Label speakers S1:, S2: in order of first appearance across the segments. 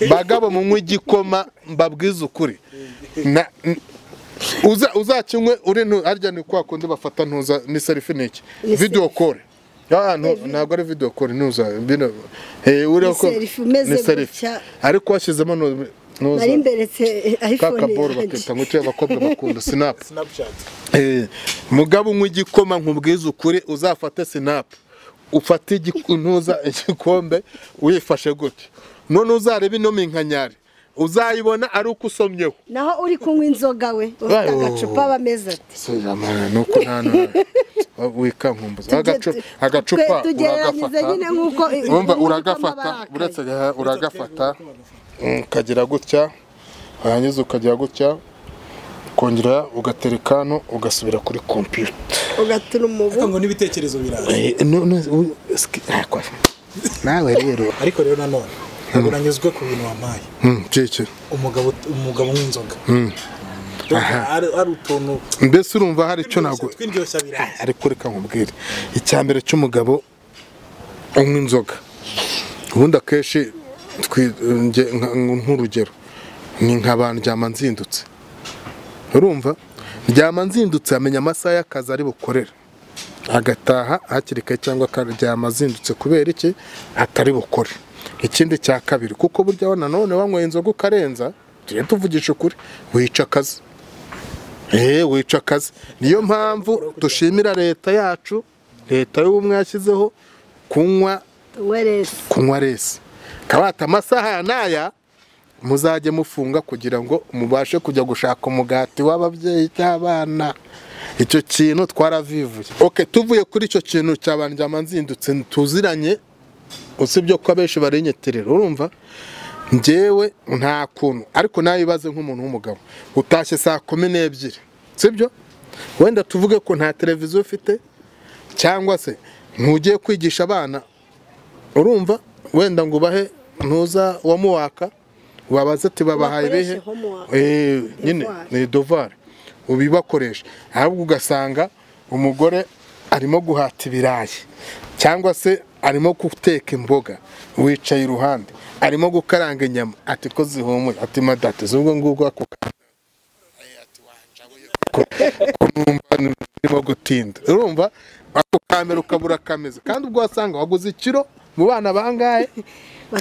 S1: bagabo munywe igikoma mbabwize ukuri Na- n- uza- uzakinywe uri ntu- harya ni kwa kundi bafata ntuza ni selfie ni iki
S2: Ni
S1: video call Ah, ntu- ntabwo ari video call ntuza bino eh uriho
S2: Ni
S1: ko
S2: selfie umeze
S1: ni selfie
S2: gutya.
S1: ariko washyizemo ntu- ntuza
S2: nari mberetse
S1: kaka
S2: ayifone
S1: ball
S2: yanjye
S1: bakita ngo cyo abakobwa bakunda snap
S3: Snapchat.
S1: Eh, mugabo unywa igikoma nkubwize ukuri uzafate sinapu ufate igi- ntuza igikombe uyifashe gute none uzareba ino minkanyari uzayibona ari uko usomyeho
S2: naho uri kunywa inzoga we ufite
S1: Ayo.
S2: agacupa aba ameze ati
S1: nuko nta nta- wikankumbuza Agacu- agacupa
S2: tugereranyije nyine
S1: uragafata
S2: nk'uko
S1: wumva
S2: nk'uko
S1: uragafata
S2: amabara
S1: uretse aha, uragafata ukagira gutya warangiza ukagira gutya ukongera ugatereka hano ugasubira kuri kompiyuta
S2: ugatuma umubu
S3: Ariko ngo n'ibitekerezo biraza.
S1: Eh, no, no, u- ski- ah, kwa- nawe rero
S3: Ariko rero nanone ntabwo nanyuzwe ku bintu wampaye.
S1: Mm, keke.
S3: Umugabo umugabo nk'inzoga. Ndumva ari- ari utuntu
S1: mbese urumva hari icyo ntabwo
S3: twindyoshya biraza.
S1: ariko reka nkubwire icya mbere cy'umugabo unywa inzoga ubundi akenshi twi- nge- nka- nk'urugero ni nk'abantu ndyama nzindutse urumva ndyama nzindutse amenya amasaha y'akazi ari bukorera agataha hakiri kare cyangwa akaryama azindutse kubera iki atari bukore ikindi cya kabiri kuko burya we nanone wanyweye inzoga ukarenza tujye tuvugisha ukuri wica akazi Eh, wica akazi niyo mpamvu dushimira leta yacu leta y'ubumwe yashyizeho kunywa
S2: weresi
S1: kunywa resi kabata amasaha ya n'aya muzajye mufunga kugira ngo mubashe kujya gushaka umugati w'ababyeyi cy'abana icyo kintu twaravivuye oke tuvuye kuri icyo kintu cyabanjyama nzindutse tuziranye usibye ko abenshi barinyeterera urumva njyewe nta kuntu ariko nawe ibaze nk'umuntu w'umugabo utashye saa kumi n'ebyiri sibyo wenda tuvuge ko nta televiziyo ufite cyangwa se ntugiye kwigisha abana urumva wenda ngo ubahe ntuza wamuwaka wabaze ati babahaye
S2: Bakoreshe
S1: ibihe
S2: homework.
S1: Eh, nyine ni dovari ubibakoresha ahubwo ugasanga umugore arimo guhata ibirayi cyangwa se arimo guteka imboga wicaye iruhande arimo gukaranga inyama ati ko zihumuye ati madate z'ubwo ngubwo ako ka- numva urimo gutinda urumva ako kamera ukabura kameze kandi ubwo wasanga waguze ikiro mu bana bangahe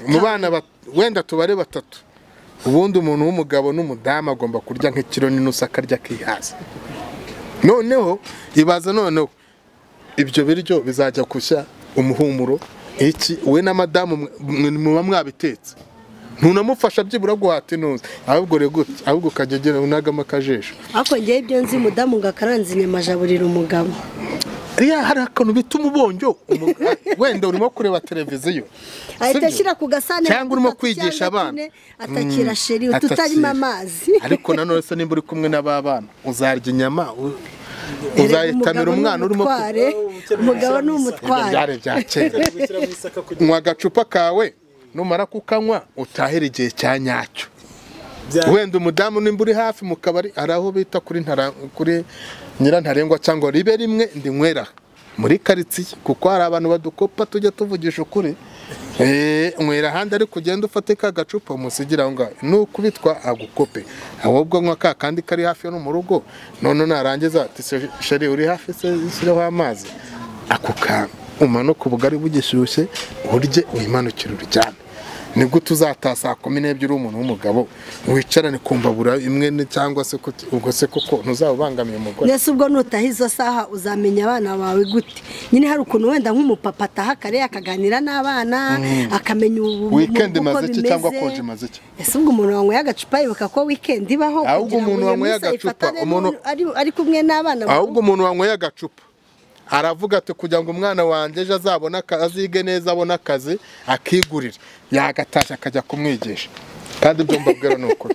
S1: mu bana ba- wenda tubare batatu ubundi umuntu w'umugabo n'umudamu agomba kurya nk'ikiro n'inusu akarya akihaza noneho ibaza noneho ibyo biryo bizajya gushya umuhumuro iki we na madamu mwe- mwe- muba mwabitetse ntunamufasha byibura guhata intuza ahubwo rero gutya ahubwo ukajya ugira unagamo akajisho
S2: ariko ngewe ibyo nzi umudamu ngo akaranze inyama ajaburira umugabo
S1: Iriya hari akantu bita umubonjo Umu- wenda urimo kureba televiziyo
S2: ahita
S1: Sibyo?
S2: ashyira ku gasahane
S1: cyangwa urimo
S2: gatatu
S1: kwigisha
S2: cyangwa
S1: abana
S2: tune, atakira sheri tutarimo amazi
S1: ariko nanone se nimba uri kumwe n'aba bana uzarya inyama u-
S2: Erega
S1: uzayitamira
S2: umugabo ni
S1: umwana urimo ku-
S2: umutware, umugabo ni
S1: Ibyo
S2: umutware
S1: byari bya kera
S3: Gushyira mu isaka kugira
S1: nywa agacupa kawe numara kukanywa utahira igihe cya nyacyo
S3: bya-
S1: wenda umudamu nimba uri hafi mu kabari hari aho bita kuri ntara kuri nyirantarengwa cyangwa ribe rimwe ndinywera muri karitsiye kuko hari abantu badukopa tujya tuvugisha ukuri Eh, nywera ahandi ariko ugenda ufate ka gacupa umusigira aho ngaho nukubitwa agukope ahubwo nywa ka kandi kari hafi yo no mu rugo none narangiza ati "Se- sheri uri hafi se shyireho amazi ako kantu umanuka ubugari bugishyushye urye wimanukire uryame ni gute uzataha saa kumi n'ebyiri umuntu w'umugabo wicarane ku mbabura imwe ni- cyangwa se kuti- ubwo se koko ntuzaba ubangamiye umugore
S2: mbese ubwo nutaha izo saha uzamenya abana bawe gute nyine hari ukuntu wenda nk'umupapa ataha kare akaganira n'abana akamenya ubu ubu-
S1: wikendi
S2: uko
S1: imaze iki
S2: bimeze.
S1: cyangwa konje imaze iki
S2: ese ubwo umuntu wanyweye agacupa yibuka ko wikendi ibaho
S1: Ahubwo
S2: kugira ngo
S1: umuntu
S2: iyo
S1: wanyweye
S2: minsi
S1: agacupa,
S2: ayifatane
S1: umuntu-
S2: n'u- ari- ari kumwe n'abana
S1: ahubwo umuntu wanyweye agacupa aravuga ati kugira ngo umwana wanjye ejo azabone aka- azige neza abone akazi akigurira yagatashya akajya kumwigisha kandi ibyo mbabwira ni ukuri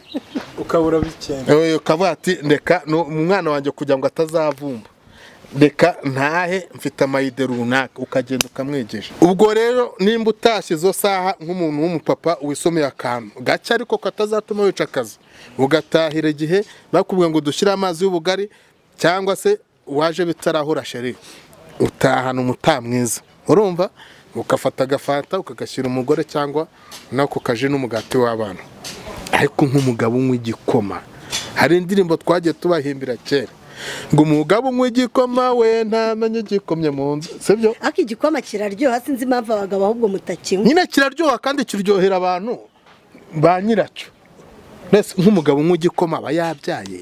S3: ukabura bikenda
S1: Eh, ukavuga ati reka no- umwana wanjye kugira ngo atazavumba reka ntahe mfite amayide runaka ukagenda ukamwigisha ubwo rero nimba utashye izo saha nk'umuntu w'umupapa wisomeye akantu gake ariko katazatuma wica akazi ugatahira igihe bakubwiye ngo dushyire amazi y'ubugari cyangwa se waje bitarahura sheri utahana umuta mwiza urumva ugafata agafanta ukagashyira umugore cyangwa nako kaje n'umugati w'abana ariko nk'umugabo unywa igikoma hari indirimbo twagiye tubahimbira kera ngo umugabo unywa igikoma we ntamenya igikomye mu nzu sibyo
S2: ariko igikoma kiraryoha sinzi impamvu abagabo ahubwo mutakinywa
S1: nyine kiraryoha kandi kiryohera abantu ba nyiracyo mbese nk'umugabo unywa igikoma aba yabyaye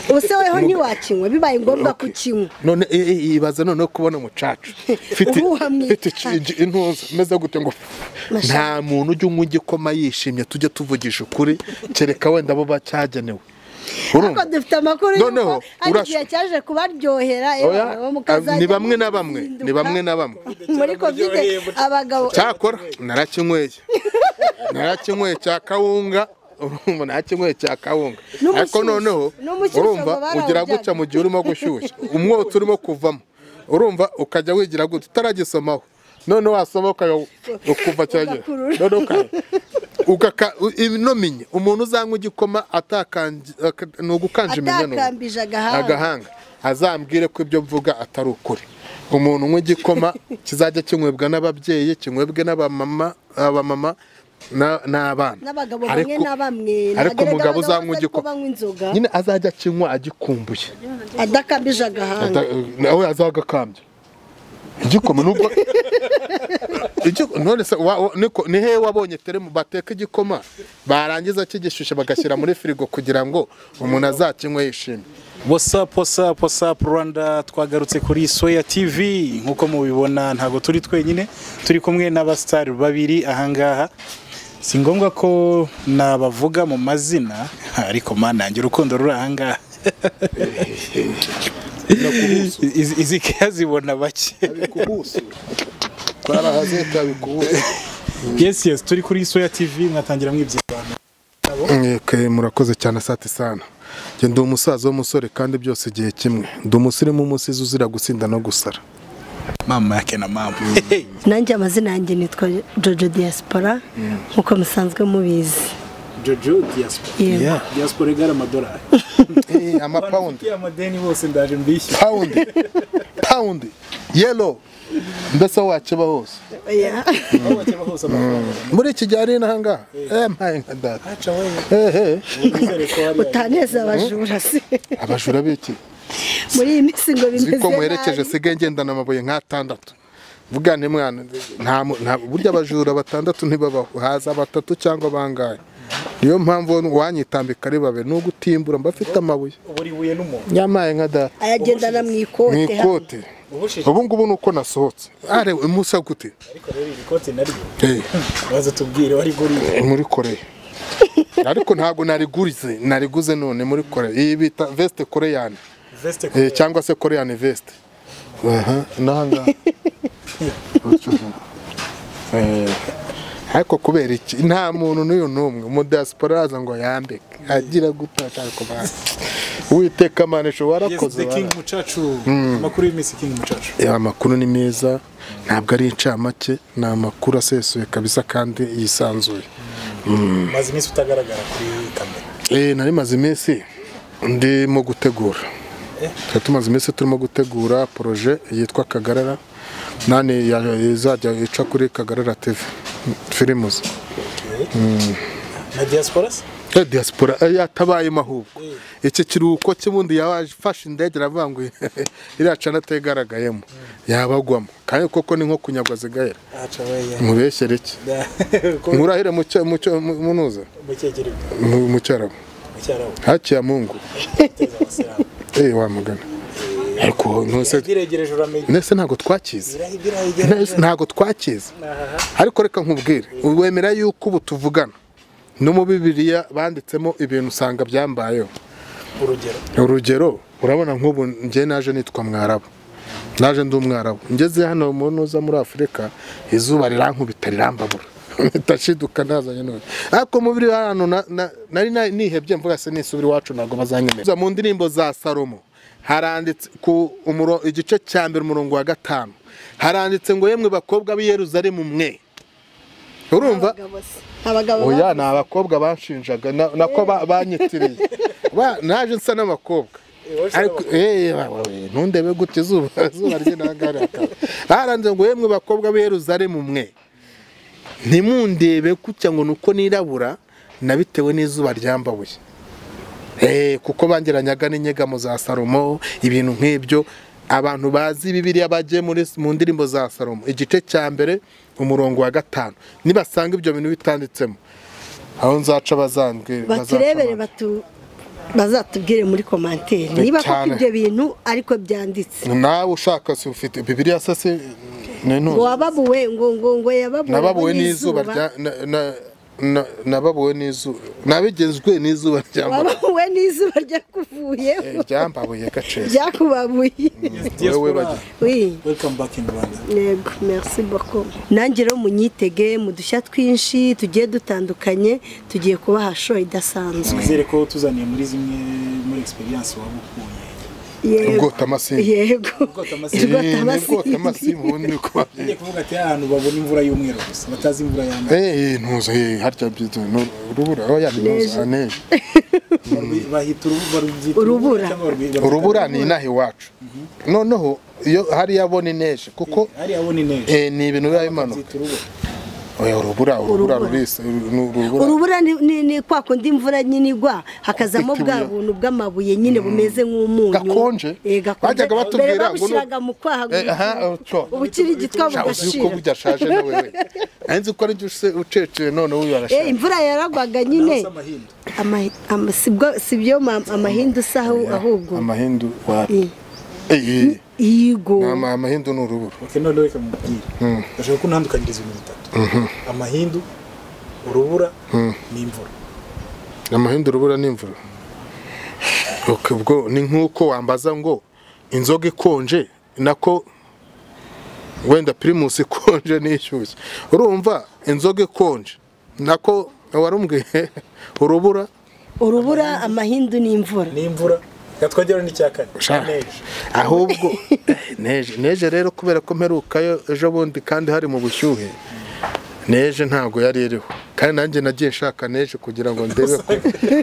S2: ubuse weho ntiwakinywa bibaye ngombwa ko ukinywa
S1: none i- i- ibaza noneho kubona umucaca mfite
S2: Ubu uhamye.
S1: mfite ici- ici- intuza meze gute ngo
S2: Masha.
S1: nta muntu ujya unywa igikoma yishimye tujye tuvugisha ukuri kereka wenda bo bacyagenewe
S2: ariko
S1: urumva
S2: dufite amakuru
S1: Noneho,
S2: y'uko ari
S1: urashu-
S2: igihe cyaje kubaryohera
S1: Oya,
S2: yewe, mukazajya
S1: ni bamwe na bamwe, ni
S2: muzinduka.
S1: bamwe na bamwe.
S2: muri kovide abagabo
S1: cyakora narakinyweye narakinyweye cya kawunga urumva narakinyweye cya kawunga
S2: N'umushyushyu.
S1: ariko noneho
S2: N'umushyushyu
S1: urumva
S2: ngo barawujyaga.
S1: ugira gutya mu gihe urimo gushyushya umwotsi urimo kuvamo urumva ukajya wigira gutya utaragisomaho none wasoma ukaya- ukuva cyane
S2: Ugakurura.
S1: none ukaya- ugaka u- ino minye umuntu uzanywa igikoma atakanje aka- ni ugukanja iminwe
S2: Atakambije agahanga.
S1: agahanga azambwire ko ibyo mvuga atari ukuri umuntu unywa igikoma kizajya kinywebwa n'ababyeyi kinywebwe n'abamama abamama na- n'abana
S2: n'abagabo bamwe
S1: Ariko-
S2: na bamwe
S1: ariko
S2: Ntagerageza
S1: umugabo
S2: abagabo
S1: uzanywa
S2: batari ko
S1: igikoma
S2: banywa inzoga
S1: nyine azajya kinywa agikumbuye
S2: adakambije agahanga
S1: Ata- nawe azagakambye igikoma nubwo Igiko- none se wa- wa- niko- ni hehe wabonye teremu bateka igikoma barangiza kigishyushye bagashyira muri firigo kugira ngo umuntu azakinywe yishimye
S3: wasapu wasapu wasapu rwanda twagarutse kuri soya tivi nk'uko mubibona ntabwo turi twenyine turi kumwe n'abasitari babiri ahangaha si ngombwa ko nabavuga mu mazina ariko manange urukundo ruri ahangaha Izi- izi kazibona bake yesi yesi turi kuri soya tivi mwatangira mwibyibana
S1: Yeke, murakoze cyane sati sana njye ndi umusaza w'umusore kandi byose igihe kimwe ndi umusirimu w'umusizi uzira gusinda no gusara
S3: mama yake na mama
S2: nanjye amazina yanjye nitwa jojo diaspora nk'uko musanzwe mubizi
S3: jojo diaspora
S2: Yego.
S3: diaspora igara amadolari
S1: amapawundi
S3: amadeni bose ndaje mbishyura
S1: pawundi pawundi yelo mbese aho wakeba hose
S2: Oya.
S3: aho bakeba hose amafaranga
S1: muri iki gihe ari n'ahangaha eh mpaye nka data
S3: aca wowe
S1: ehe
S3: nizere ko hari
S2: utaneze abajura se
S1: abajura biki
S2: muri iyi minsi ngo bimeze
S1: uzi ko muherekeje
S2: nabi
S1: sigaye ngendana amabuye nk'atandatu vuga ni mwana nta mu- nta- burya abajura batandatu ntibabaho haza batatu cyangwa bangahe niyo mpamvu wanyitambika ari babe ni ugutimbura mba afite amabuye
S3: ubu ribuye n'umuntu
S1: nyamaye nka data
S2: ayagendana mu
S1: mu
S2: ikote
S1: ikote
S3: ubushije
S1: ubu ngubu ni uko nasohotse are umusa gute
S3: ariko rero iri kote naryo
S1: Eh,
S3: baza tubwire wari guriye
S1: muri koreya ariko ntabwo nariguze nariguze none muri koreya iyi bita veste koreyani
S3: veste
S1: Eh, cyangwa se koreyani veste aha n'ahangaha Eh, ariko kubera iki nta muntu n'uyu n'umwe umudiyasipora araza ngo yambike agira gutaka ariko bazi uwiteka manisho warakoze
S3: the king
S1: warakoze.
S3: mucacu amakuru y'iminsi king mucacu
S1: Eh, amakuru ni meza ntabwo ari incamake ni amakuru asesuye kabisa kandi yisanzuye
S3: maze iminsi utagaragara kuri kamera
S1: Eh, nari maze iminsi ndimo gutegura twari tumaze iminsi turimo gutegura poroje yitwa kagarara nani ya- izajya ica kuri kagarara tv firimuzi
S3: na diaspora se
S1: Eh, diaspora eh, yatabayemo ahubwo iki kiruhuko cy'ubundi yafashe indege aravuga ngo iriya cana atayigaragayemo yabagwamo kandi koko ni nko kunyagwa zigahera
S3: aca weya
S1: mubeshyere iki murahire mu cya- mu cya- mu- munuza
S3: mukegererwa
S1: mu mu cyarabu
S3: mucyarabu
S1: hakiya mungu
S3: uteza abasilamu
S1: eh wamugana ariko ntuse
S3: iregereje uramenye
S1: ndetse ntabwo twakize
S3: birayigereje
S1: ntabwo twakize
S3: Aha.
S1: ariko reka nkubwire wemera yuko ubu tuvugana no mu bibiriya banditsemo ibintu usanga byambayeho
S3: urugero
S1: urugero urabona nk'ubu njye naje nitwa mwarabu naje ndi umwarabu ngeze hano mu ntuza muri afurika izuba rirankubita rirambabura ndashiduka nazanye none ariko mu biri ahantu na- na- nari na- nihebye mvuga se nisubira iwacu ntabwo bazanyemerera mu ndirimbo za salomo haranditse ku umuro- igice cya mbere umurongo wa gatanu haranditse ngo yemwe bakobwa b'i yeruzalemu mwe urumva
S2: Abagabo se. abagabo
S1: oya
S2: ba-
S1: ni abakobwa banshinjaga na- nako ba- banyitiriye Ba- naje nsa n'abakobwa ariko eh, wa- wa- we, ntundebe gute izuba izuba rye nagaraka baranze ngo yemwe bakobwa b'Yerusalemu mwe ntimundebe kutya ngo nuko nirabura nabitewe n'izuba ryambabuye Eh, kuko bangeranyaga n'inyegamo za salomo ibintu nk'ibyo abantu bazi bibiliya bagiye muri mu ndirimbo za salomo igice cya mbere umurongo wa gatanu nibasanga ibyo bintu bitanditsemo aho nzaca bazanzwe
S2: baturebere batu bazatubwire muri komanteri niba koko
S1: Cyane.
S2: ibyo bintu ariko byanditse
S1: nawe ushaka si ufite bibiliya se si ni ntuzi.
S2: ngo wababuwe ngo ngo ngo yababuwe
S1: nababuwe n'izuba rya na- na- na- nababuwe n'izuba nabigezwe n'izuba ryambabuye
S2: wababuwe n'izuba ryakuvuye
S1: Eh, ryambabuye gacece
S2: ryakubabuye
S1: Wowe bagi-
S2: Oui.
S3: welcome back in Rwanda
S2: Yego, merci beaucoup. nange rero munyitege mu dushya twinshi tugiye dutandukanye tugiye kubaha show idasanzwe
S3: twizere ko tuzaniye muri zimwe muri experience waba ukuye
S2: yego
S1: ubwota amasimu
S2: yego
S3: Ubwotamasimu.
S1: Eh, ni ubwota
S2: ubwotamasimu.
S1: amasimu ubundi ni uko
S3: Ngiye
S1: babyita.
S3: kuvuga ati ahantu babona imvura y'umweru gusa batazi imvura y'amazi
S1: Eh, ntuzi eh, harya byitwa ni urubura oya ni ntuzi ah, neje.
S3: Barwi- bahita urubu- barubyita
S2: Urubura.
S3: cyangwa barwi-
S1: urubura ni inaha iwacu noneho iyo hariya abona ineje kuko
S3: hariya bo ni neza
S1: eh, ni ibintu biba bimanuka
S3: babyita urubura
S1: oya urubura urubura
S2: Urubura.
S1: rurisa ni urubura
S2: urubura ni- ni ni kwa kundi imvura nyine igwa hakazamo
S1: Ikibuye.
S2: bwa buntu bw'amabuye nyine bumeze nk'umunyu
S1: Gakonje.
S2: Eh, gakonje.
S1: Bajyaga batubwira
S2: Mbere
S1: ngo ni-
S2: babushyiraga mu kwaha
S1: Eh, aha,
S2: ngo-
S1: utyo.
S2: ubukira igitwa
S1: Sha, uzi ko
S2: bugashira
S1: burya ashaje nawe we nzi ko aribyo uceceye none uyu
S2: Eh,
S1: arashaje
S2: imvura yaragwaga nyine Ama- ama- si bwo- si byo ma- amahindu si aho- ahubwo
S1: amahindu wa
S2: Eh,
S1: Eh,
S2: yigo
S1: eh, ama- amahindu ni urubura
S3: oke none reka mubwire ndashaka ko ntandukaniriza ibintu bitatu amahindu urubura n'imvura
S1: amahindu urubura n'imvura Ok, ubwo ni nk'uko wambaza ngo inzoga ikonje nako wenda pirimusi ikonje n'ishyushye urumva inzoga ikonje nako warumbwiye urubura
S2: urubura amahindu n'imvura
S3: n'imvura reka twongere n'icya kane
S1: Sha.
S3: neje
S1: ahubwo neje neje rero kubera ko mperukayo ejo bundi kandi hari mu bushyuhe neje ntabwo yari iriho kandi nanjye nagiye nshaka neje kugira ngo ndebe ko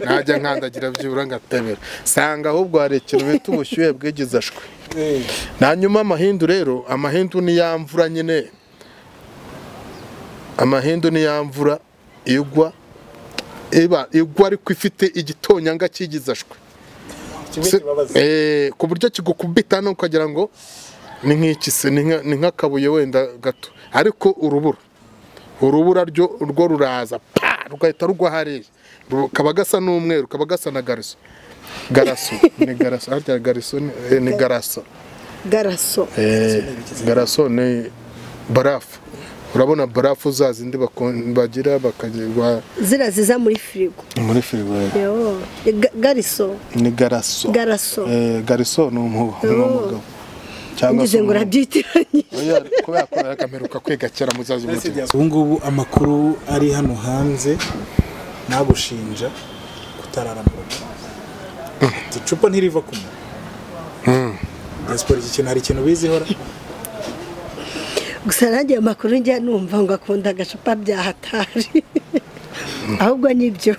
S1: najya nkandagira byibura ngatebera sanga ahubwo hari ikintu bita ubushyuhe bwigize ashwe
S3: Eh,
S1: na nyuma amahindu rero amahindu ni ya mvura nyine amahindu ni ya mvura igwa iba igwa ariko ifite igitonyanga cy'igizashwe
S3: kimwe
S1: Se-
S3: kibabaza
S1: eh, ku buryo kigukubita no ukagira ngo ni nk'iki se ni nka- ni nk'akabuye wenda gato ariko urubura urubura ryo rwo ruraza pa rugahita rugwa hariya rukaba gasa n'umweru kaba gasa na gariso garaso ni garaso harya gariso ni, eh, ni garaso
S2: garaso
S1: Eh, garaso ni barafu urabona barafu za zindi bakon- bagira bakagirwa
S2: zira ziza muri firigo
S1: muri firigo
S2: Yo, ga- gariso
S1: ni garaso
S2: Garaso.
S1: Eh, garaso ni umu- ni
S2: Oh.
S1: umugabo cyangwa
S2: ngize ngo
S1: umuntu.
S2: urabyitiranyije
S1: Oya, kubera ko yakamperuka kwiga kera muzazi umutima
S3: ubu ngubu amakuru ari hano hanze nagushinja kutarara mu rugo icupa ntiriva ku munwa diaspora iki kintu hari ikintu bizihora
S2: gusa nanjye ayo makuru njya numva ngo akunda agacupa bya hatari ahubwo nibyo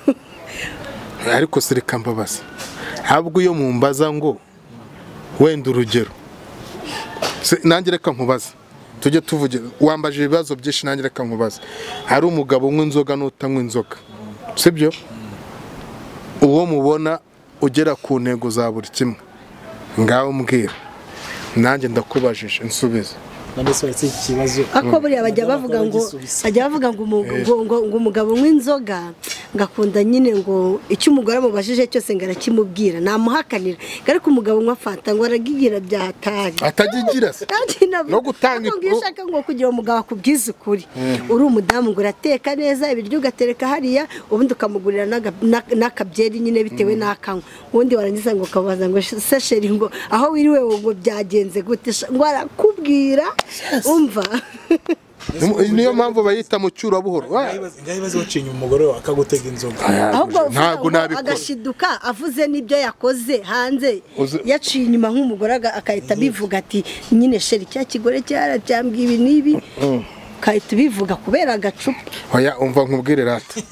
S1: ariko sirika mbabaza ahubwo iyo mumbaza ngo wenda urugero Se- nanjye reka nkubaze tujye tuvuge wambaje ibibazo byinshi nanjye reka nkubaze hari umugabo unywa inzoga n'utanywa inzoga sibyo uwo mubona ugera ku ntego za buri kimwe ngaho mbwira nanjye ndakubajije nsubize
S3: none se uretse iki kibazo
S2: ako buriya bajya bavuga ngo
S3: Bagisubiza.
S2: bajya bavuga ngo umu- ngo- ngo- ngo umugabo unywa inzoga ngakunda nyine ngo icyo umugore amubajije cyose ngo arakimubwira namuhakanira ariko umugabo unywa fanta ngo aragigira bya hatari
S1: atagigira se
S2: Kandi nabwo-
S1: No gutanga
S2: ariko ngiyo
S1: ifu-
S2: ushaka ngo kugira umugabo akubwize ukuri uri umudamu ngo urateka neza ibiryo ugatereka hariya ubundi ukamugurira n'aga- n'a- n'akabyeri nyine bitewe n'akanywa ubundi warangiza ngo ukabaza ngo se sheri ngo aho wiriwe wowe ngo byagenze gute Sha- ngo arakubwira umva
S1: niyo mpamvu bayita mu cyurabuhoro Wa-
S3: ngaho ibibazo wacinya umugore wawe akagutega inzoga
S2: ahubwo uvuga
S1: ntabwo
S2: ngo
S1: nabikora
S2: agashiduka avuze n'ibyo yakoze hanze
S1: Uzi-
S2: yaciye inyuma nk'umugore aga- agahita abivuga ati nyine sheri cya kigore cyaracyambwiye ibi n'ibi ukahita ubivuga kubera agacupa
S1: oya umva nkubwire rata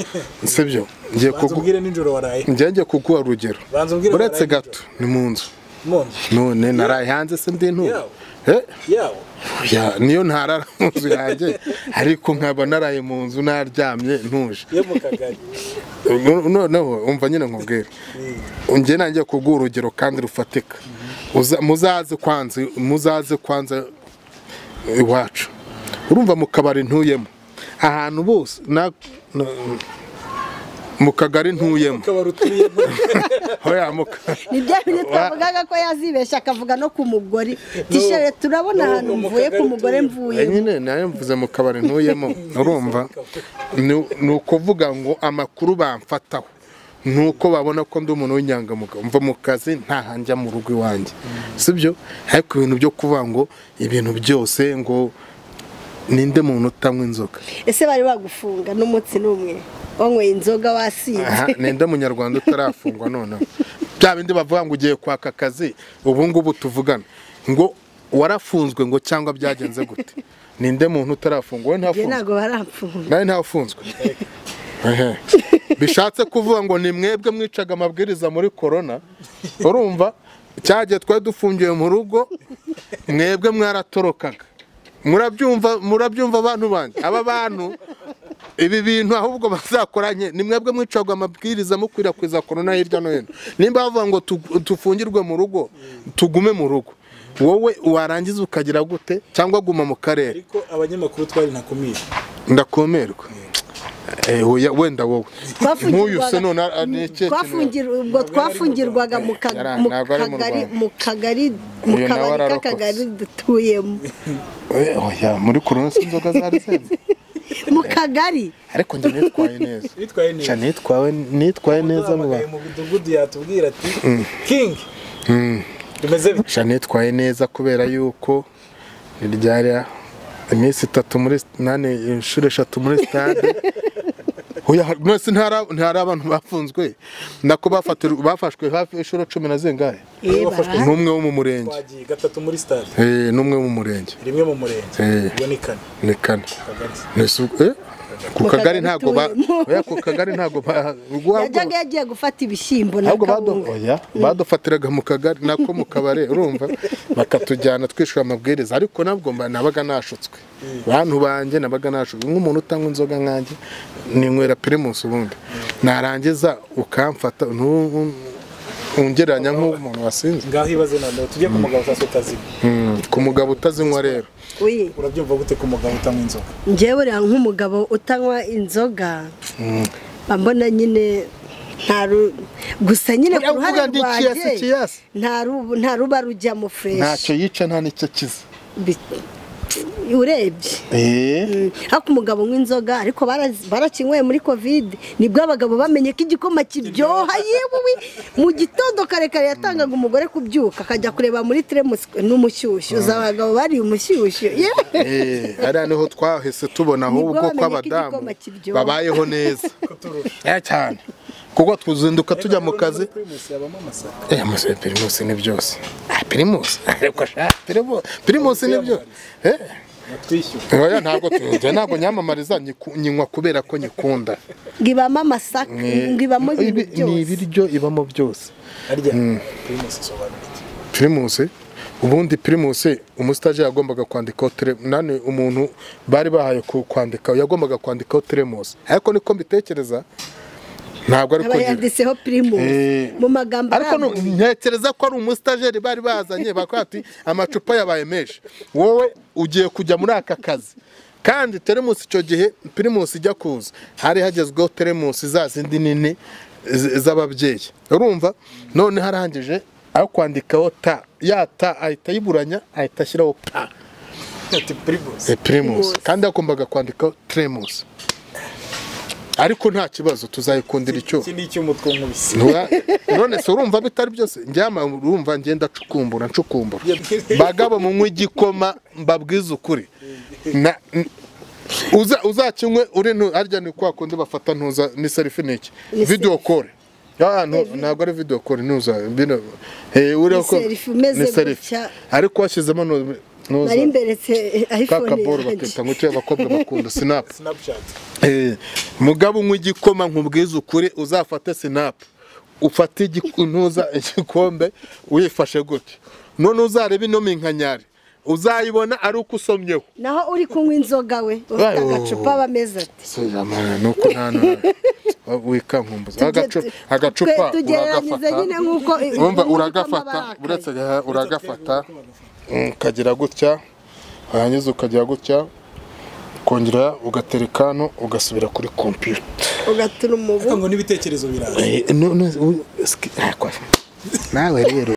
S1: sibyo ngiye
S3: banza
S1: kugu
S3: ubwire nijoro waraye
S1: njye ngiye kuguha urugero
S3: Banza umbwire
S1: uretse
S3: waraye
S1: gato ni mu nzu
S3: none
S1: none naraye hanze se ndi ntura
S3: Yawe. yawo
S1: Ya, niyo ntarara mu nzu yanjye ariko nkaba naraye mu nzu naryamye ntuje
S3: yo mu kagari
S1: Nu- noneho umva nyine nkubwire njye nanjye kuguha urugero kandi rufatika Uza- muzaze kwanza muzaze kwanza iwacu urumva mu kabari ntuyemo ahantu bose na- na- mu kagari ntuyemo
S3: ukaba utuyemo
S1: hoya mu ka-
S2: ni bya bintu twavugaga ko yazibeshya akavuga no ku mugore tishere turabona ahantu mvuye ku mugore mvuye
S1: nyine nayo mvuze mu kabari ntuyemo urumva Ni- ni ukuvuga ngo amakuru bamfataho ni uko babona ko ndi umuntu w'inyangamugayo mva mu kazi ntahanjya mu rugo iwanjye sibyo ariko ibintu byo kuvuga ngo ibintu byose ngo ninde muntu utanywa inzoga
S2: ese bari bagufunga n'umunsi n'umwe wanyweye inzoga wasinze
S1: Aha, ninde munyarwanda utarafungwa noneho bya bindi bavuga ngo ugiye kwaka akazi ubu ngubu tuvugana ngo warafunzwe ngo cyangwa byagenze gute ninde muntu utarafungwa we
S2: njye
S1: ntafunzwe
S2: ntabwo baramfunga
S1: nawe ntafunzwe Ehe. bishatse kuvuga ngo ni mwebwe mwicaga amabwiriza muri korona urumva cyagiye twari dufungiwe mu rugo mwebwe mwaratorokaga murabyumva murabyumva abantu banjye aba bantu ibi bintu ahubwo bazakoranye ni mwebwe mwicaga amabwiriza mukwirakwiza korona hirya no hino nimba bavuga ngo tu- dufungirwe mu rugo tugume mu rugo wowe warangiza ukagira gute cyangwa guma mu karere
S3: ariko abanyamakuru twari ntakumira
S1: ndakumirwa Eh, oya, wenda wowe nk'uyu se none a- a- ni ikihe kintu
S2: Twafungirwa- ubwo twafungirwaga mu ka-
S1: Yari-
S2: mu
S1: ntabwo ari mu
S2: kagari
S1: Rwanda.
S2: mu kagari mu
S1: Uyu nawe
S2: kabari
S1: ararokotse.
S2: k'akagari dutuyemo
S1: Eh, oya muri korona se inzoga zari zenze
S2: mu kagari
S1: ariko njye nitwaye neza
S3: bitwaye
S1: Nca
S3: neza
S1: nitwawe nitwaye neza mu
S3: Uduhamagaye
S1: bantu
S3: mu mudugudu yatubwira ati king bimeze bite
S1: Nca nitwaye neza kubera yuko ryari iminsi itatu muri nane inshuro eshatu muri stade oya mwese ntari ntari abantu bafunzwe nako bafatirwa- bafashwe hafi inshuro cumi na zingahe
S2: Eh,
S3: wafashwe
S2: bara-
S1: n'umwe wo mu murenge
S3: twagiye gatatu muri stade
S1: Eh, n'umwe wo mu murenge
S3: rimwe mu murenge
S1: Eh.
S3: ubwo ni kane
S1: ni kane
S3: kagari
S1: Ese ubwo- eh? ku kagari
S2: kagari
S1: ntabwo ba
S2: tubemo.
S1: oya ku kagari ntabwo ba ubwo
S2: yajyaga yagiye gufata ibishyimbo na
S1: ahubwo badu-
S2: kawunga
S1: oya, badufatiraga mu kagari nako mu kabare urumva bakatujyana twishyura amabwiriza ariko nabwo mba- nabaga nashutswe bantu banjye nabaga nashutswe nk'umuntu utanywa inzoga nkanjye ninywera primus ubundi narangiza ukamfata ntu- ungereranya nk'umuntu wasinze
S3: ngaho ibaze noneho tujye ku mugabo utasi utazima
S1: Mm, ku mugabo utazinywa rero
S2: Oye,
S3: urabyumva gute ku mugabo utanywa inzoga
S2: njyewe uriya nk'umugabo utanywa inzoga mba mbona nyine nta ru- gusa nyine ku
S1: Uriya uvuga
S2: ruhande
S1: ndi ikiyasi,
S2: rwanjye
S1: ikiyasi.
S2: nta ru- nta ruba rujyamo fureshi
S1: ntacyo yica nta nicyo kiza
S2: Bi- urebye
S1: eh
S2: Mm, ariko umugabo nk'inzoga ariko barazi- barakinyweye muri kovide nibwo abagabo bamenye ko igikoma kiryoha yewe mu gitondo karekare yatangaga umugore kubyuka akajya kureba muri teremusi n'umushyushyu uzi abagabo bari umushyushyu yewe
S1: Eh, hariya niho twahise tubona
S2: Nibwo
S1: ahubwo ko
S2: bamenye ko
S1: abadamu
S2: igikoma kiryoha.
S1: babayeho neza
S3: kuturusha
S1: Eh, cyane kuko tuzinduka tujya mu kazi
S3: primus yabamo amasaka
S1: Eh, muse, pirimusi ni byose Ah, pirimusi ariko sha pirimu- pirimusi ni byose Eh,
S3: natwishyura
S1: oya, ntabwo tu- njye ntabwo nyamamariza nyiku- nyinywa kubera ko nyikunda
S2: ngo ibamo amasaka
S1: Eh,
S2: ngo ibamo ibintu
S1: ibi- ni
S2: byose
S1: ibiryo ibamo byose
S3: harya primus isobanura iki
S1: pirimusi ubundi pirimusi umusitaje yagombaga kwandikaho tere nani umuntu bari bahaye ku- kwandika yagombaga kwandikaho teremusi ariko niko mbitekereza ntabwo ari
S2: aba
S1: kugira
S2: yanditseho primus
S1: Eh.
S2: mu magambo
S1: ariko nu-
S2: arambuye
S1: ntekereza ko ari umusitajeri bari bazanye bakora ati amacupa yabaye menshi wowe ugiye kujya muri aka kazi kandi teremusi icyo gihe pirimusi ijya kuza hari hagezweho teremusi za zindi nini z- z'ababyeyi urumva none harangije aho kwandikaho ta ya ta ahita ayiburanya ahita ashyiraho pa
S3: ati primus
S1: Eh, pirimusi
S2: Pirimusi.
S1: kandi yagombaga kwandikaho teremusi ariko nta kibazo tuzayikundira icyo
S3: iki ni icyuma twumubise
S1: Ntura- none se urumva bitari byose njyama urumva ngenda ncukumbura ncukumbura bagabo munywa igikoma mbabwize ukuri Na- n- uza- uzakinywe uri ntu- harya ni kwa kundi bafata ntuza ni serifi ni iki
S2: Ni
S1: video call Ah, ntu- ntabwo ari video call ntuza bino eh uriho
S2: Ni
S1: ko-
S2: selfie umeze
S1: ni selfie.
S2: gutya.
S1: ariko washyizemo nu- ntuza
S2: nari mberetse
S1: kaka
S2: iphone
S1: ball
S2: yanjye
S1: bakita ngo cyo abakobwa bakunda snap
S3: snapchat
S1: Eh, mugabo unywa igikoma nkubwiza ukuri uzafate sinapu ufate intuza igikombe uyifashe gutya none uzarebe ino minkanyari uzayibona ari uko usomyeho
S2: naho uri kunywa inzoga we ufite
S1: Wow.
S2: agacupa aba ameze ati
S1: nuko nta wikankumbuza Agacu- agacupa
S2: twe tugereranyije nyine
S1: uragafata
S2: nk'uko
S1: wumva
S2: nk'uko
S1: uragafata
S2: amabara akaye.
S1: uretse gaha- uragafata mm, ukagira gutya warangiza ukagira gutya ukongera ugatereka hano ugasubira kuri kompiyuta
S2: ugatuma umubu
S3: ngo n'ibitekerezo biraza
S1: Eh, no- no- u- ski- ah, kwa- nawe rero